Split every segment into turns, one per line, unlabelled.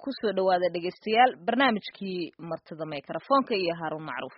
kusoo dhawaada dhegaystayaal barnaamijkii martida mikrofoonka iyo haaruun macruuf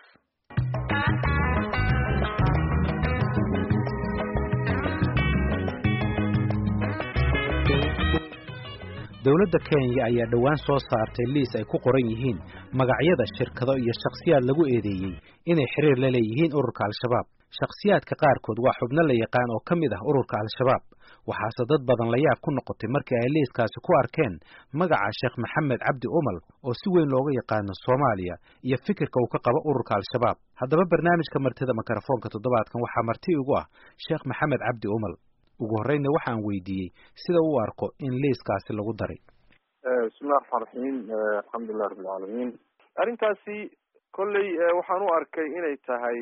dowladda kenya ayaa dhowaan soo saartay liis ay ku qoran yihiin magacyada shirkado iyo shakhsiyaad lagu eedeeyey inay xiriir la leeyihiin ururka al-shabaab shakhsiyaadka qaarkood waa xubno la yaqaan oo ka mid ah ururka al-shabaab waxaase dad badan la yaab ku noqotay markii ay liiskaasi ku arkeen magaca sheekh maxamed cabdi umal oo si weyn looga yaqaano soomaaliya iyo fikirka uu ka qabo ururka al-shabaab haddaba barnaamijka martida mikrofoonka toddobaadkan waxaa marti ugu ah sheekh maxamed cabdi umal ugu horreynna waxaan weydiiyey sida uu arko in liiskaasi lagu daray
bismillahi raxmaan raxiim alxamdulilah rabbilcaalamiin arrintaasi kolley waxaan u arkay inay tahay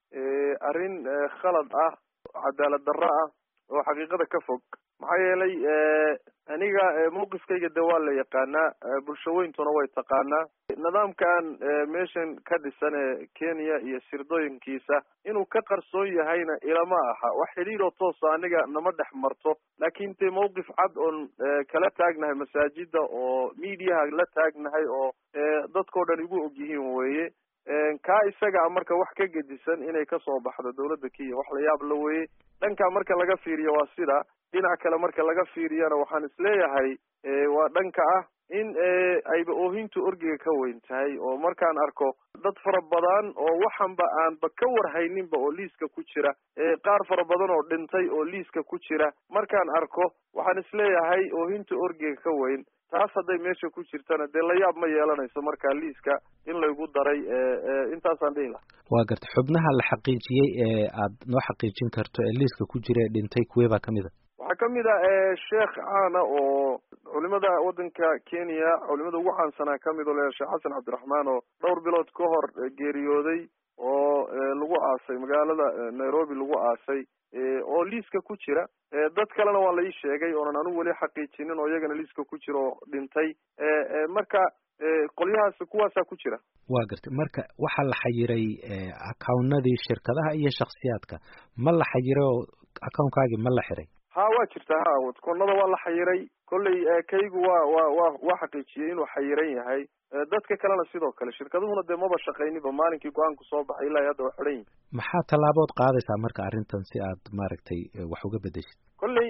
arrin khalad ah cadaalad darro ah oo xaqiiqada ka fog maxaa yeelay aniga mawqifkayga de waa la yaqaanaa bulshaweyntuna way taqaanaa nidaamkan meeshan ka dhisan ee kenya iyo sirdooyinkiisa inuu ka qarsoon yahayna ilama aha wax xidhiiroo toosa aniga nama dhex marto laakin dee mawqif cad oon kala taagnahay masaajida oo mediaha la taagnahay oo dadkao dhan igu og yihiin weye kaa isaga marka wax ka gedisan inay kasoo baxdo dawladda kenya wax la yaab la weye dhanka marka laga fiiriyo waa sida dhinac kale marka laga fiiriyana waxaan isleeyahay waa dhanka ah in ayba oohintu orgiga ka weyn tahay oo markaan arko dad fara badan oo waxanba aanba ka warhayninba oo liiska ku jira qaar fara badan oo dhintay oo liiska ku jira markaan arko waxaan isleeyahay oohinta orgiga ka weyn taas hadday meesha ku jirtana dee la yaab ma yeelanayso markaa liiska in laygu daray intaasaan dhihi laha
waa garta xubnaha la xaqiijiyey ee aad noo xaqiijin karto ee liiska ku jira ee dhintay kuwee baa kamid a
waxaa kamid a sheekh caana oo culimada waddanka kenya culimada ugu caansanaa kamid oo leeyahay sheekh xasan cabdiraxmaan oo dhowr bilood ka hor geeriyooday oo lagu aasay magaalada nairobi lagu aasay oo liiska ku jira dad kalena waa la ii sheegay oonan anigu weli xaqiijinin oo iyagana liiska ku jira oo dhintay marka qolyahaas kuwaasaa ku jira
waa gartay marka waxaa la xayiray accownadii shirkadaha iyo shaksiyaadka ma la xayiray oo accownkaagii ma la xiray
ha waa jirta ha koonada waa la xayiray kolley kaygu waa wa wa waa xaqiijiyey inuu xayiran yahay dadka kalena sidoo kale shirkaduhuna dee maba shaqayniba maalinkii go-aanku soo baxay ilaa hadda waa xidhan yihin
maxaa tallaabood qaadaysaa marka arrintan si aad maaragtay wax uga bedeshid
kolley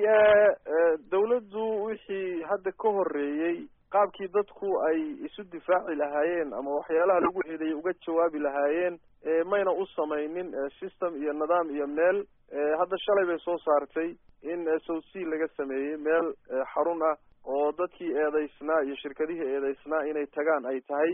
dawladdu wixii hadda ka horeeyey qaabkii dadku ay isu difaaci lahaayeen ama waxyaalaha lagu xidayay uga jawaabi lahaayeen mayna u samaynin system iyo nidaam iyo meel hadda shalay bay soo saartay in south sea laga sameeyey meel xarun ah oo dadkii eedaysnaa iyo shirkadihii eedaysnaa inay tagaan ay tahay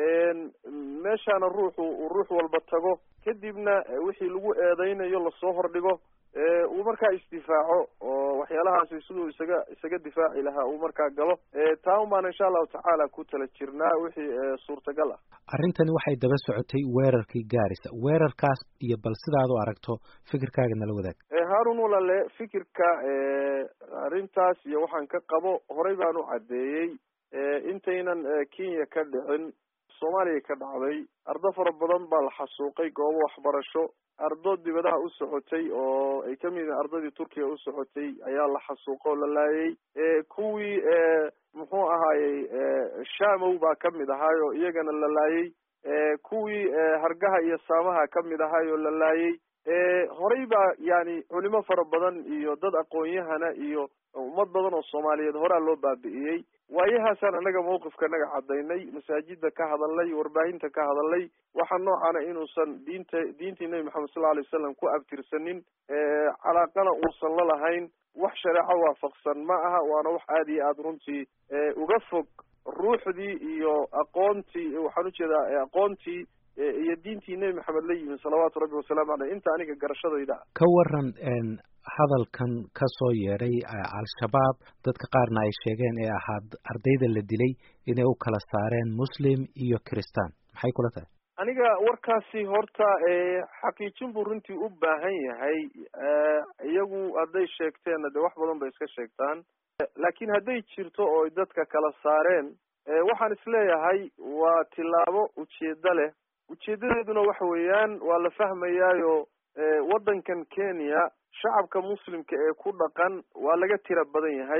meeshaana ruuxu uu ruux walba tago kadibna wixii lagu eedaynayo lasoo hordhigo uu markaa isdifaaco oo waxyaalahaasi siduu isaga isaga difaaci lahaa uu markaa galo taa un baan insha allahu tacaala ku tala jirnaa wixii suurtagal ah
arrintani waxay daba socotay weerarkii gaarisa weerarkaas iyo bal sidaad u aragto fikirkaaga nala wadaag
haarun walale fikirka arrintaas iyo waxaan ka qabo horey baan u caddeeyey intaynan kenya ka dhicin soomaaliya ka dhacday ardo fara badan baa la xasuuqay goobo waxbarasho ardo dibadaha u socotay oo ay kamid yihiin ardadii turkiya u socotay ayaa la xasuuqa oo la laayay kuwii muxuu ahaayey shamow baa kamid ahaayo iyagana la laayay kuwii hargaha iyo saamaha kamid ahaayoo la laayay horey baa yani culimo fara badan iyo dad aqoon-yahana iyo ummad badan oo soomaaliyeed horaa loo baabi'iyey waayahaasaan annaga mawqifka naga cadaynay masaajida ka hadalnay warbaahinta ka hadalnay waxa noocana inuusan diinta diintii nebi maxamed sal alay wasalam ku abtirsanin calaaqana uusan la lahayn wax shareeco waafaqsan ma aha waana wax aada iyo aada runtii uga fog ruuxdii iyo aqoontii waxaan ujeedaa aqoontii iyo diintii nebi maxamed la yimi salawaatu rabbi wasalaamu caleyh inta aniga garashadayda
ka waran hadalkan ka soo yeedhay al-shabaab dadka qaarna ay sheegeen ee ahaa ardayda la dilay inay u kala saareen muslim iyo kristaan maxay kula tahay
aniga warkaasi horta xaqiijin buu runtii u baahan yahay iyagu hadday sheegteenna dee wax badan bay iska sheegtaan laakiin hadday jirto oo dadka kala saareen waxaan isleeyahay waa tilaabo ujeedo leh ujeedadeeduna waxa weeyaan waa la fahmayaayo waddankan kenya shacabka muslimka ee ku dhaqan waa laga tira badan yahay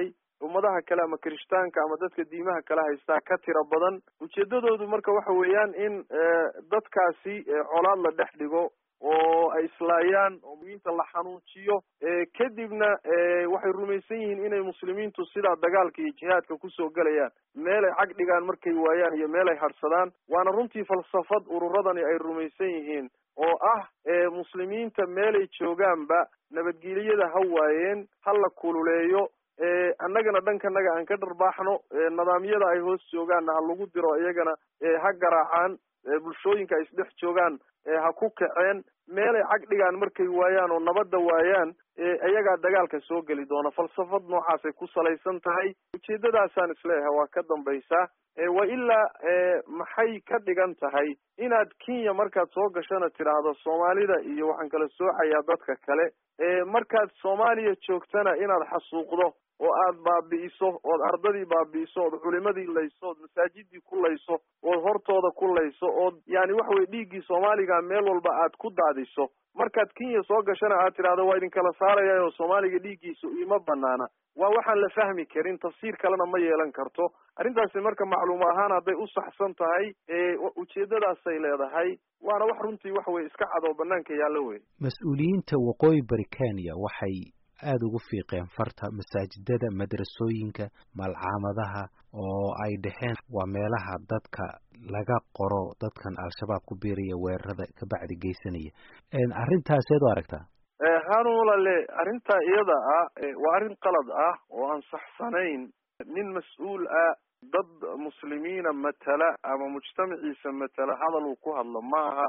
ummadaha kale ama kirishtaanka ama dadka diimaha kale haystaa ka tiro badan ujeedadoodu marka waxa weeyaan in dadkaasi colaad la dhex dhigo oo ay islaayaan oo muslimiinta la xanuujiyo kadibna waxay rumaysan yihiin inay muslimiintu sidaa dagaalka iyo jihaadka kusoo gelayaan meel ay cag dhigaan markay waayaan iyo meel ay hadhsadaan waana runtii falsafad ururadani ay rumaysan yihiin oo ah muslimiinta meelay joogaanba nabadgelyada ha waayeen ha la kululeeyo annagana dhankanaga aan ka dharbaaxno nidaamyada ay hoos joogaanna ha lagu diro iyagana ha garaacaan bulshooyinka ay isdhex joogaan ha ku kaceen meelay cag dhigaan markay waayaan oo nabadda waayaan iyagaa dagaalka soo geli doona falsafad noocaasay ku salaysan tahay ujeedadaasaan isleeyahay waa ka dambaysaa wa ilaa maxay ka dhigan tahay inaad kenya markaad soo gashana tidhaahdo soomaalida iyo waxaan kala soocayaa dadka kale markaad soomaaliya joogtana inaad xasuuqdo oo aad baabi'iso ood ardadii baabi'iso ood culimadii layso ood masaajidii ku layso ood hortooda ku layso ood yani waxa weye dhiiggii soomaaliga meel walba aad ku daadiso markaad kenya soo gashana aad tidhahdo waa idinkala saaraya oo soomaaliga dhiiggiisu ima banaana waa waxaan la fahmi karin tafsiir kalena ma yeelan karto arrintaasi marka macluum ahaan hadday u saxsan tahay ujeedadaasay leedahay waana wax runtii waxa weye iska cad oo banaanka yaallo wey
mas-uuliyiinta waqooyi bari kenya waxay aada ugu fiiqeen farta masaajidada madrasooyinka malcaamadaha oo ay dhaheen waa meelaha dadka laga qoro dadkan al-shabaab ku biiraya weerarada kabacdi geysanaya arrintaas eed u aragtaa
hanulale arrintaa iyada ah waa arrin qalad ah oo aan saxsanayn nin mas-uul ah dad muslimiina matala ama mujtamaciisa matala hadal uu ku hadlo ma aha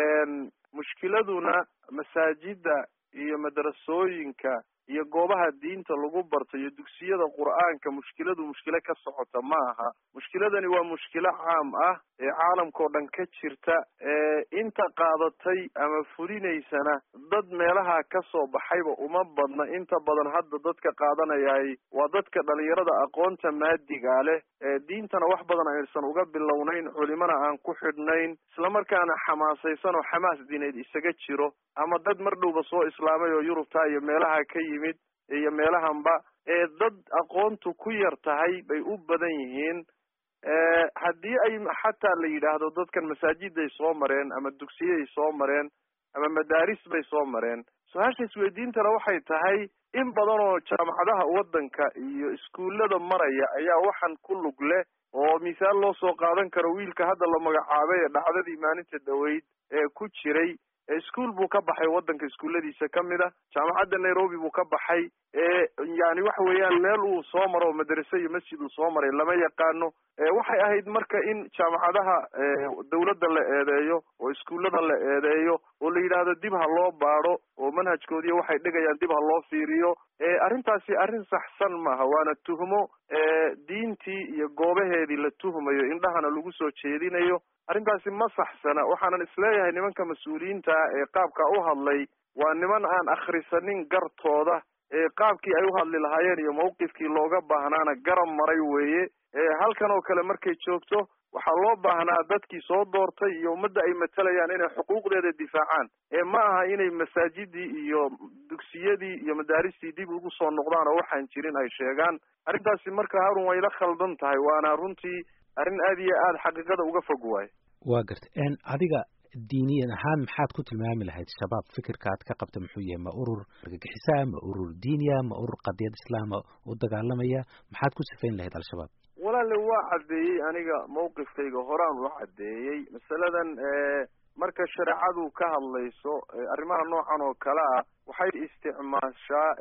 mushkiladuna masaajida iyo madrasooyinka iyo goobaha diinta lagu barto iyo dugsiyada qur'aanka mushkiladu mushkilo ka socota ma aha mushkiladani waa mushkilo caam ah ee caalamka oo dhan ka jirta inta qaadatay ama fulinaysana dad meelaha ka soo baxayba uma badna inta badan hadda dadka qaadanayahay waa dadka dhalinyarada aqoonta maadiga leh diintana wax badan aysan uga bilownayn culimana aan ku xidhnayn islamarkaana xamaasaysan oo xamaas diineed isaga jiro ama dad mar dhowba soo islaamay oo yurubta iyo meelaha ka yimid iyo meelahanba ee dad aqoontu ku yar tahay bay u badan yihiin haddii ay xataa la yidhaahdo dadkan masaajiday soo mareen ama dugsiyay soo mareen ama madaaris bay soo mareen su-aasha isweydiintana waxay tahay in badan oo jaamacadaha waddanka iyo iskuullada maraya ayaa waxaan ku lug leh oo misaal loo soo qaadan karo wiilka hadda la magacaabay ee dhacdadii maalinta dhaweyd ee ku jiray ischool buu ka baxay waddanka iskuulladiisa ka mid a jaamacadda nairobi buu ka baxay yani waxa weeyaan meel uu soo maro madrase iyo masjid uu soo maray lama yaqaano waxay ahayd marka in jaamacadaha dawladda la eedeeyo oo iskuullada la eedeeyo oo la yidhaahdo dib ha loo baado oo manhajkoodiiyo waxay dhigayaan dib ha loo fiiriyo arrintaasi arrin saxsan maaha waana tuhmo diintii iyo goobaheedii la tuhmayo indhahana lagu soo jeedinayo arrintaasi ma saxsana waxaanan isleeyahay nimanka mas-uuliyiinta ah ee qaabka u hadlay waa niman aan akhrisanin gartooda qaabkii ay u hadli lahaayeen iyo mawqifkii looga baahnaana garab maray weeye halkan oo kale markay joogto waxaa loo baahnaa dadkii soo doortay iyo ummadda ay matalayaan inay xuquuqdeeda difaacaan ee ma aha inay masaajidii iyo dugsiyadii iyo madaaristii dib ugu soo noqdaan oo waxaan jirin ay sheegaan arrintaasi marka harun way la khaldan tahay waana runtii arrin aad iyo aada xaqiiqada uga fog waayo
waa gartay adiga diiniyan ahaan maxaad ku tilmaami lahayd shabaab fikirka aad ka qabta muxuu yahay ma urur argagixisaa ma urur diiniya ma urur qadiyad islaama u dagaalamaya maxaad ku sifayn lahayd al-shabaab
walaale waa caddeeyey aniga mawqifkayga horaan ula caddeeyey masaladan marka shareecadu ka hadlayso arrimaha noocan oo kale ah waxay isticmaashaa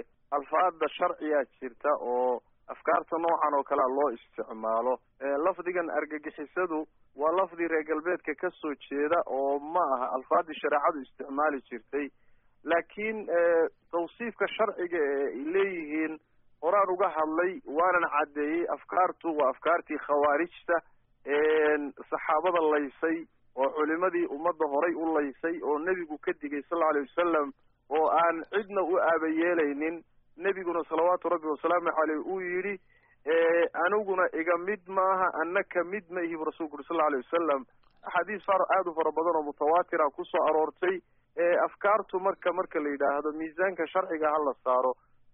alfaada sharciyaa jirta oo afkaarta noocan oo kalea loo isticmaalo lafdigan argagixisadu waa lafdi reer galbeedka ka soo jeeda oo ma aha alfaadii shareecadu isticmaali jirtay laakiin tawsiifka sharciga ee ay leeyihiin horaan uga hadlay waanan caddeeyey afkaartu waa afkaartii khawaarijta saxaabada laysay oo culimadii ummadda horay u laysay oo nebigu ka digay sal lla alay wasalam oo aan cidna u aabayeelaynin nebiguna salawaatu rabbi wasalaamu caleyh uu yidhi aniguna iga mid maaha anna ka mid ma ihi bu rasulku uri sal lla alay wasalam axaadiis far aada u fara badan oo mutawaatira kusoo aroortay afkaartu marka marka la yidhaahdo miisaanka sharciga ha la saaro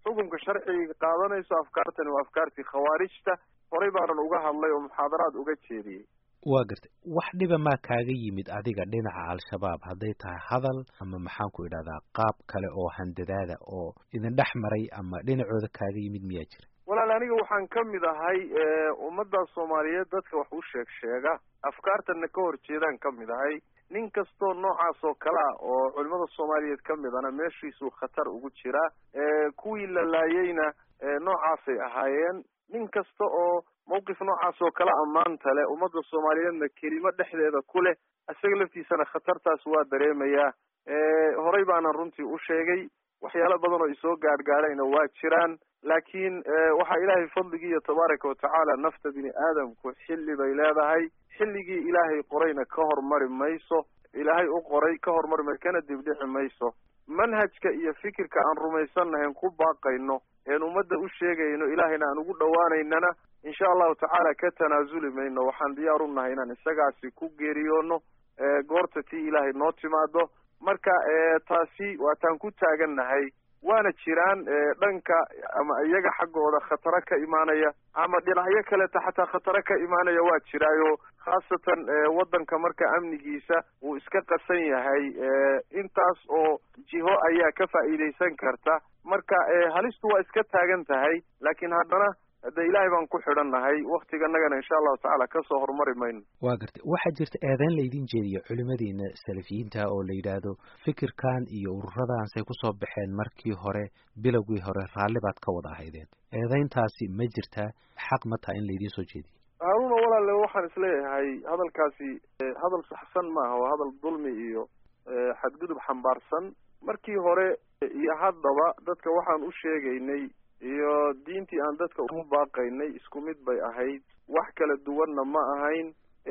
xukunka sharciga qaadanayso afkaartani waa afkaartii khawaarijta horey baanan uga hadlay oo muxaadaraad uga jeediyey
waa gartay wax dhiba maa kaaga yimid adiga dhinaca al-shabaab hadday tahay hadal ama maxaan ku idhahdaa qaab kale oo handadaada oo idin dhex maray ama dhinacooda kaaga yimid miyaa jira
walaal aniga waxaan ka mid ahay ummadda soomaaliyeed dadka wax u sheeg sheega afkaartana ka hor jeedaan ka mid ahay nin kastoo noocaas oo kale ah oo culimada soomaaliyeed ka midana meeshiisuu khatar ugu jiraa kuwii la laayeyna noocaasay ahaayeen nin kasta oo mawqif noocaas oo kale ammaanta leh ummadda soomaaliyeedna kelimo dhexdeeda ku leh isaga laftiisana khatartaas waa dareemayaa horey baanan runtii u sheegay waxyaalo badan oo isoo gaadhgaadhayna waa jiraan laakiin waxaa ilaahay fadligii iyo tabaaraka watacaala nafta bini aadamku xilli bay leedahay xilligii ilaahay qorayna ka hormari mayso ilaahay u qoray ka hormari may kana dibdhici mayso manhajka iyo fikirka aan rumaysannahayn ku baaqayno een ummadda u sheegayno ilaahayna aan ugu dhowaanaynana insha allahu tacaala ka tanaasuli mayno waxaan diyaar u nahay inaan isagaasi ku geeriyoono goorta tii ilaahay noo timaado marka taasi waataan ku taagannahay waana jiraan dhanka ama iyaga xaggooda khataro ka imaanaya ama dhinacyo kaleeta xataa khataro ka imaanaya waa jiraayo khaasatan waddanka marka amnigiisa uu iska qasan yahay intaas oo jiho ayaa ka faa'iidaysan karta marka halistu waa iska taagan tahay laakiin haddana de ilaahay baan ku xidhannahay waktiganagana insha allahu tacaala kasoo horumari mayno
waa gartay waxaa jirta eedeyn laydin jeediya culimadiina salafiyiinta oo la yidhaahdo fikirkan iyo ururadan say kusoo baxeen markii hore bilowgii hore raalli baad ka wada ahaydeen eedeyntaasi ma jirtaa xaq ma taha in laydiin soo jeediyo
haaruna walaale waxaan isleeyahay hadalkaasi hadal saxsan maaha waa hadal dulmi iyo xadgudub xambaarsan markii hore iyo haddaba dadka waxaan u sheegaynay iyo diintii aan dadka ugu baaqaynay isku mid bay ahayd wax kala duwanna ma ahayn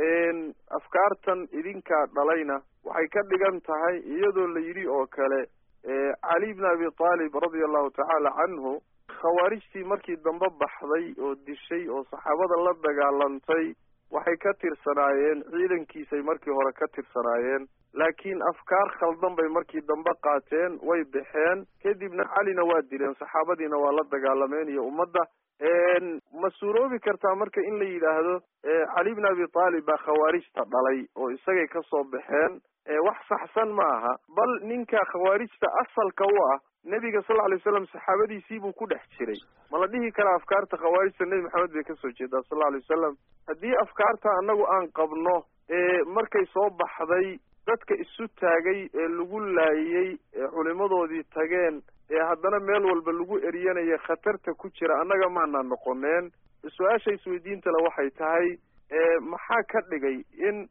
afkaartan idinkaa dhalayna waxay ka dhigan tahay iyadoo la yidhi oo kale cali bn abi taalib radia allahu tacaala canhu khawaarijtii markii dambe baxday oo dishay oo saxaabada la dagaalantay waxay ka tirsanaayeen ciidankiisay markii hore ka tirsanaayeen laakiin afkaar khaldan bay markii dambe qaateen way baxeen kadibna calina waa dileen saxaabadiina waa la dagaalameen iyo ummadda ma suuroobi kartaa marka in la yidhaahdo cali bn abi taalib baa khawaarijta dhalay oo isagay ka soo baxeen wax saxsan ma aha bal ninka khawaarijta asalka u ah nebiga sal lla alay slam saxaabadiisii buu ku dhex jiray ma la dhihi karaa afkaarta khawaarijta nebi maxamed bay kasoo jeedaa sal lla alay wasalam haddii afkaarta annagu aan qabno markay soo baxday dadka isu taagay ee lagu laayey ee culimadoodii tageen ee haddana meel walba lagu eryanaya khatarta ku jira annaga maana noqoneen su-aasha isweydiintale waxay tahay maxaa ka dhigay in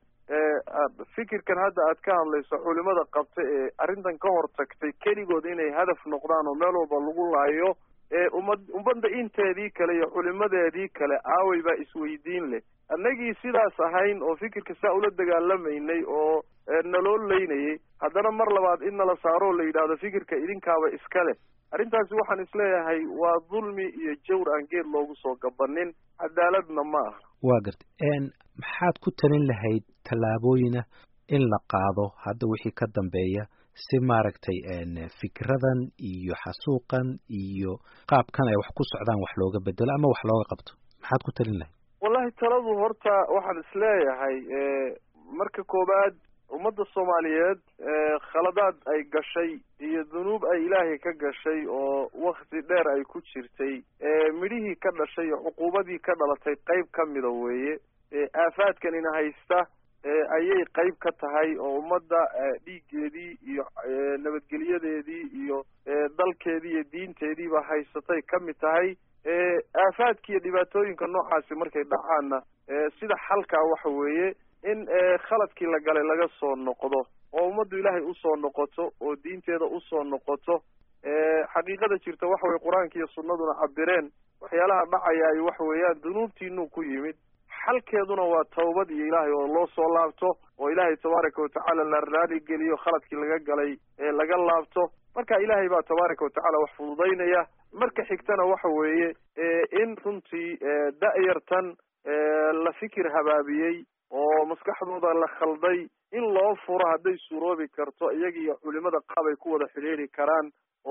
fikirkan hadda aad ka hadlayso culimada qabta ee arrintan ka hor tagtay keligood inay hadaf noqdaan oo meel walba lagu laayo eeumad ummadda inteedii kale iyo culimadeedii kale aaway baa isweydiin leh annagii sidaas ahayn oo fikirka saa ula dagaalamaynay oo naloo leynayay haddana mar labaad in nala saaroo la yidhaahdo fikirka idinkaaba iska leh arrintaasi waxaan isleeyahay waa dulmi iyo jawr aan geed loogu soo gabanin cadaaladna ma aha
waa gartay maxaad ku talin lahayd tallaabooyina in la qaado hadda wixii ka dambeeya si maaragtay fikradan iyo xasuuqan iyo qaabkan ay wax ku socdaan wax looga bedelo ama wax looga qabto maxaad ku talin lahayd
wallahi taladu horta waxaan isleeyahay marka koowaad ummadda soomaaliyeed khaladaad ay gashay iyo dunuub ay ilaahay ka gashay oo wakti dheer ay ku jirtay midhihii ka dhashay iyo cuquubadii ka dhalatay qayb ka mida weeye aafaadkanina haysta ayay qayb ka tahay oo ummadda dhiiggeedii iyo nabadgelyadeedii iyo dalkeedii iyo diinteediiba haysatay ka mid tahay aafaadka iyo dhibaatooyinka noocaasi markay dhacaanna sida xalkaa waxa weeye in khaladkii la galay laga soo noqdo oo ummaddu ilaahay usoo noqoto oo diinteeda usoo noqoto xaqiiqada jirta waxa weye qur-aanka iyo sunnaduna cabireen waxyaalaha dhacayaay waxa weeyaan dunuubtiinuu ku yimid xalkeeduna waa tawbad iyo ilaahay oo loo soo laabto oo ilaahay tabaaraka watacaala la raali geliyo khaladkii laga galay ee laga laabto marka ilaahay baa tabaaraka watacaala wax fududaynaya marka xigtana waxa weeye in runtii da'yartan la fikir habaabiyey oo maskaxdooda la khalday in loo furo hadday suuroobi karto iyaga iyo culimada qaab ay ku wada xidhiiri karaan oo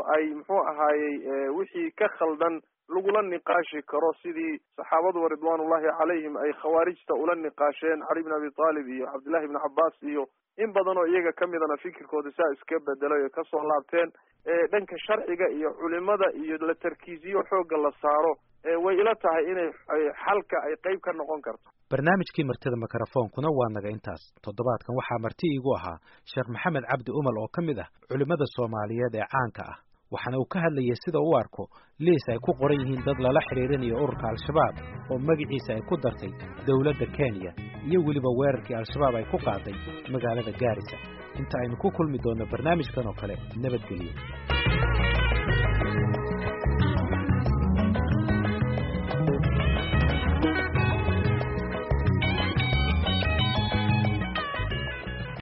ay muxuu ahaayey wixii ka khaldan lagula niqaashi karo sidii saxaabadu ridwaanullahi calayhim ay khawaarijta ula niqaasheen cali bn abi taalib iyo cabdillahi ibni cabbaas iyo in badan oo iyaga ka midana fikirkooda saa iska bedelay oo kasoo laabteen dhanka sharciga iyo culimada iyo la tarkiisiyo xoogga la saaro way ila tahay inay xalka ay qeyb ka noqon karto
barnaamijkii martida mikrofoonkuna waa naga intaas toddobaadkan waxaa marti iigu ahaa sheekh maxamed cabdi umal oo ka mid ah culimmada soomaaliyeed ee caanka ah waxaana uu ka hadlayay sida u arko liis ay ku qoran yihiin dad lala xidhiirinayo ururka al-shabaab oo magaciisa ay ku dartay dowladda kenya iyo weliba weerarkii al-shabaab ay ku qaaday magaalada gaarisa inta aynu ku kulmi doonno barnaamijkan oo kale nabadgelyo